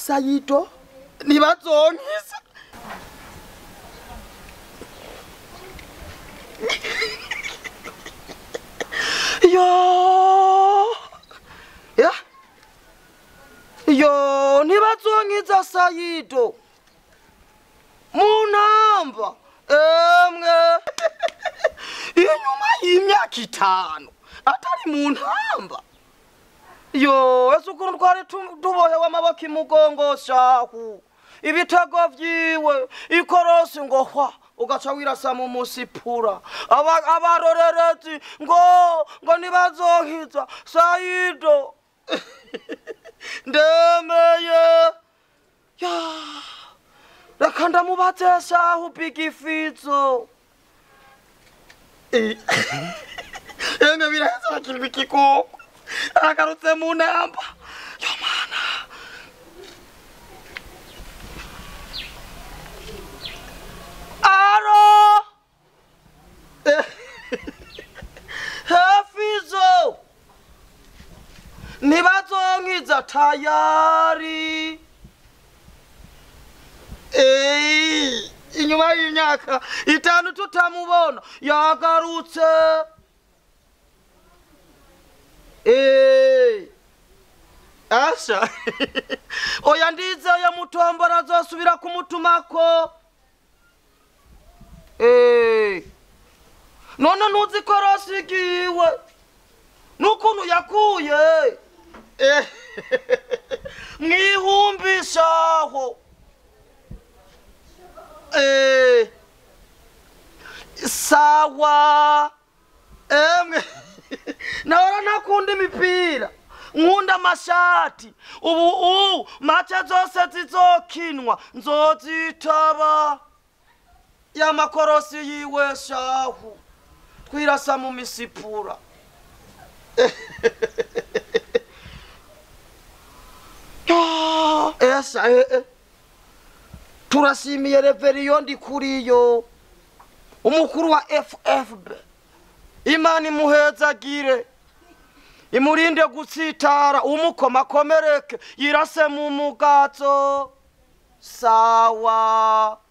sayido ntibazonkisa yo ya yo ntibazonkiza sayido munamba emwe inyuma y'imyaka itanu atari mu ntamba yo ese ukuntu twari tu- tubohewe amaboko imugongo shahu ibitego vyiwe ikorosi ngo hwa ugaca wirasa mu musipura Aba- abarorerezi ngo ngo ntibazonkiza sayido ndemeye ya reka ndamubaze shahu bigifizo emwe biraheza bakirwa ikikoko agarutse mu namba yo mana aro hefizo ntibazonkiza tayari Ei, inyuma y'imyaka itanu tutamubona yagarutse Ei. asha oya ndizeye mutombora azosubira kumutumako Ei. none ntuzi ko rosigiwe n'ukuntu yakuye Eh, mwihumbishaho Eh, sawa emwe nahora ntakunda imipira nkunda amashati ubu u mace zose zizokinwa nzozitaba y'amakorosi yiwe shahu twirasa mu misipura Ah, esa eh, eh. turashimiye reveriyo ndi kuriyo umukuru wa ffb imana imuhezagire imurinde gutsitara umukoma akomereke yirase mu mugazo sawa